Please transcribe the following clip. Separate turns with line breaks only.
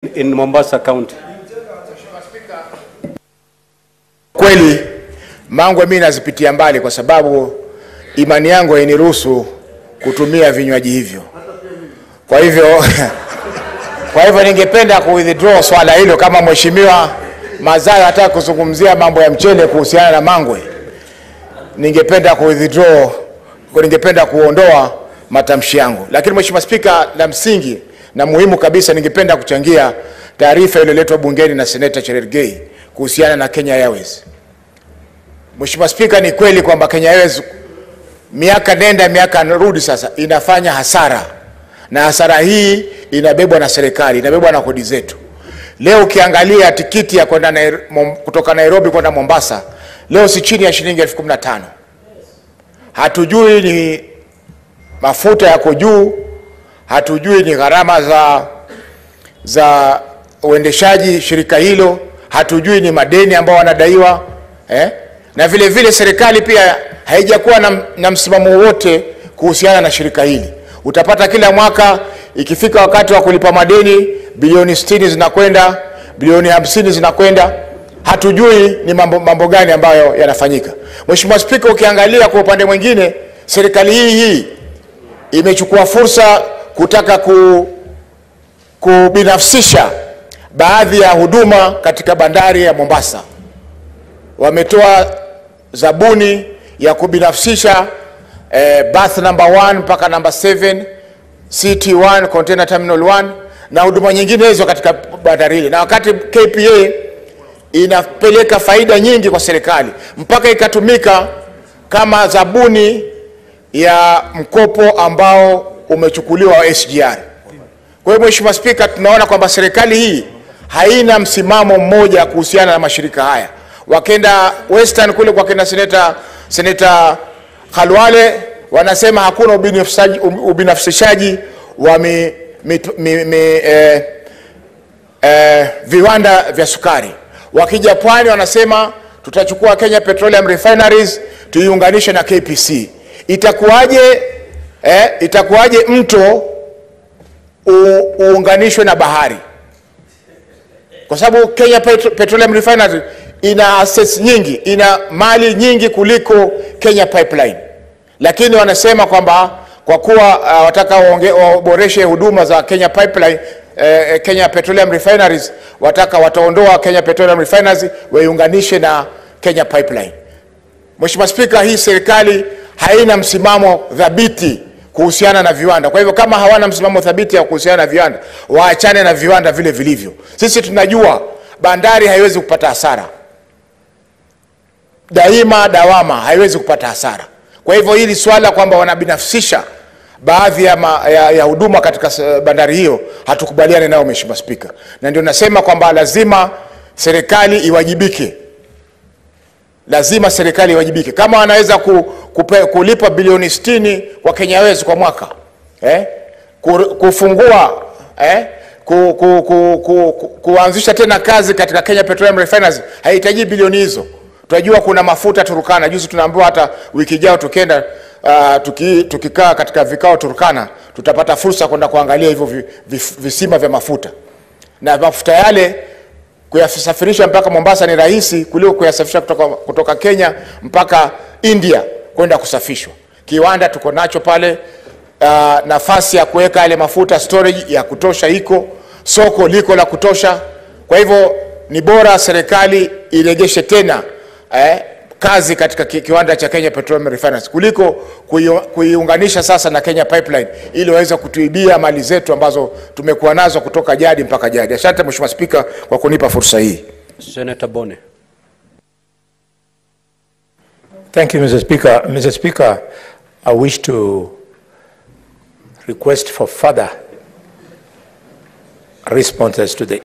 in, in Mombasa County.
Kweli Mangwe mimi nazipitia mbali kwa sababu imani yangu hainiruhusu kutumia vinywaji hivyo. Kwa hivyo kwa hivyo ningependa ku withdraw swala hilo kama mheshimiwa Mazayo hataka kuzungumzia mambo ya mchele kuhusiana na Mangwe. Ningependa ku withdraw, ningependa kuondoa matamshi yangu. Lakini mheshimiwa Spika, la msingi na muhimu kabisa ningependa kuchangia taarifa iliyoletwa bungeni na Seneta Cherargei kuhusiana na Kenya Airways. Mheshimiwa Spika, ni kweli kwamba Kenya Airways miaka nenda miaka rudi sasa inafanya hasara, na hasara hii inabebwa na serikali, inabebwa na kodi zetu. Leo ukiangalia tikiti ya kwenda Nair- Mom- kutoka Nairobi kwenda Mombasa leo si chini ya shilingi elfu kumi na tano. Hatujui ni mafuta yako juu, hatujui ni gharama za za uendeshaji shirika hilo, hatujui ni madeni ambao wanadaiwa eh? na vile vile serikali pia haijakuwa na, na msimamo wowote kuhusiana na shirika hili. Utapata kila mwaka ikifika wakati wa kulipa madeni bilioni 60 zinakwenda, bilioni 50 zinakwenda, hatujui ni mambo, mambo gani ambayo yanafanyika. Mheshimiwa Spika, ukiangalia kwa upande mwingine, serikali hii hii imechukua fursa kutaka ku, kubinafsisha baadhi ya huduma katika bandari ya Mombasa. Wametoa zabuni ya kubinafsisha eh, berth number 1 mpaka number 7 CT1 container terminal 1 na huduma nyingine hizo katika bandari hili, na wakati KPA inapeleka faida nyingi kwa serikali mpaka ikatumika kama zabuni ya mkopo ambao umechukuliwa wa SGR. Kwa hiyo Mheshimiwa Spika, tunaona kwamba serikali hii haina msimamo mmoja kuhusiana na mashirika haya. Wakenda Western kule kwa kina seneta seneta Khalwale wanasema hakuna ubinafsaji- ubinafsishaji wa mi, mi, mi, mi, eh, eh, viwanda vya sukari. Wakija pwani wanasema tutachukua Kenya Petroleum Refineries tuiunganishe na KPC. Itakuwaje eh, itakuwaje mto u, uunganishwe na bahari? Kwa sababu Kenya Petro, Petroleum Refineries ina assets nyingi, ina mali nyingi kuliko Kenya Pipeline, lakini wanasema kwamba kwa kuwa uh, wataka waonge- waboreshe huduma za Kenya Pipeline eh, Kenya Petroleum Refineries, wataka wataondoa Kenya Petroleum Refineries waiunganishe na Kenya Pipeline. Mheshimiwa Spika, hii serikali haina msimamo thabiti kuhusiana na viwanda. Kwa hivyo kama hawana msimamo thabiti ya kuhusiana na viwanda, waachane na viwanda vile vilivyo. Sisi tunajua bandari haiwezi kupata hasara daima, dawama haiwezi kupata hasara. Kwa hivyo hili swala kwamba wanabinafsisha baadhi ya, ma, ya, ya huduma katika s- bandari hiyo hatukubaliani nayo Mheshimiwa Spika, na ndio nasema kwamba lazima serikali iwajibike lazima serikali iwajibike. Kama wanaweza ku, kupe, kulipa bilioni 60 kwa Kenya Airways kwa mwaka eh? ku, kufungua eh? ku, ku, ku, ku, ku, kuanzisha tena kazi katika Kenya Petroleum Refineries haihitaji bilioni hizo. Tunajua kuna mafuta Turkana. Juzi tunaambiwa hata wiki ijayo tukienda uh, tuki, tukikaa katika vikao Turkana tutapata fursa kwenda kuangalia hivyo vi, vi, visima vya mafuta na mafuta yale kuyasafirisha mpaka Mombasa ni rahisi kuliko kuyasafirisha kutoka, kutoka Kenya mpaka India kwenda kusafishwa. Kiwanda tuko nacho pale, uh, nafasi ya kuweka yale mafuta storage ya kutosha iko, soko liko la kutosha. Kwa hivyo ni bora serikali iregeshe tena eh, kazi katika ki, kiwanda cha Kenya Petroleum Refineries kuliko kui- kuiunganisha sasa na Kenya Pipeline ili waweze kutuibia mali zetu ambazo tumekuwa nazo kutoka jadi mpaka jadi. Asante Mheshimiwa Spika kwa kunipa fursa hii.
Senator Bone.
Thank you, Mr. Speaker. Mr. Speaker, I wish to request for further responses to the